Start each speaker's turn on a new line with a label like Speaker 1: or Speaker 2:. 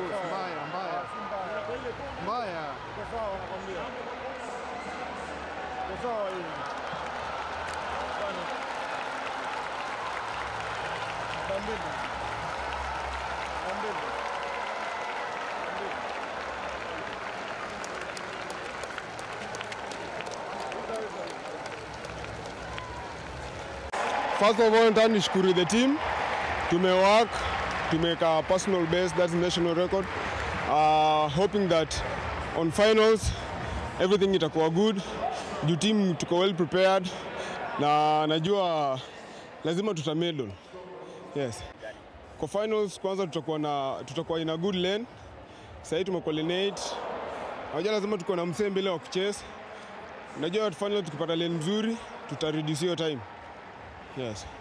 Speaker 1: mbaya mbaya mbaya.
Speaker 2: Iko sawa nakwambia. Iko sawa hii. Kwani? Bambini. Bambini.
Speaker 3: First of all, nataka nishukuru the team. Tumework, tumeka personal best, that's national record. Uh, hoping that on finals everything itakuwa good. Juu team tuko well prepared na najua lazima tuta medal. Yes. Kwa finals kwanza tutakuwa na tutakuwa in a good lane. Sasa hivi tumecoordinate. Najua lazima tuko na msee mbele wa kuchase. Najua final tukipata lane nzuri tuta reduce hiyo time. Yes.